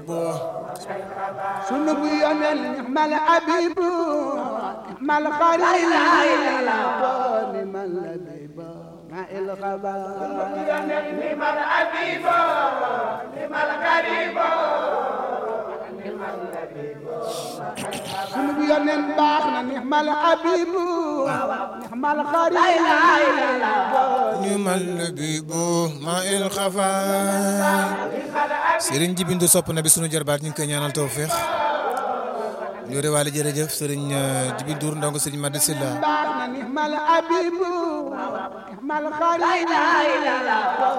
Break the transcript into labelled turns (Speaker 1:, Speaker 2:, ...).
Speaker 1: sunu bu yoneen mal abibu mal xarit ni mal labibu ma il xabar
Speaker 2: mal abibu ni mal xaribu
Speaker 1: sunu bu yoneen baax na ni mal abibu mal xarit
Speaker 3: ni mal labibu ma il xabar sëriñ ji bindu sopp na bi sunu jarbaat ñu ngi koy ñaanal tawfeex ñu rewaale jërëjëf sëriñ Jibi Ndour ndongo sëriñ Madi Silla
Speaker 1: baax na ni mal abibu mal xarit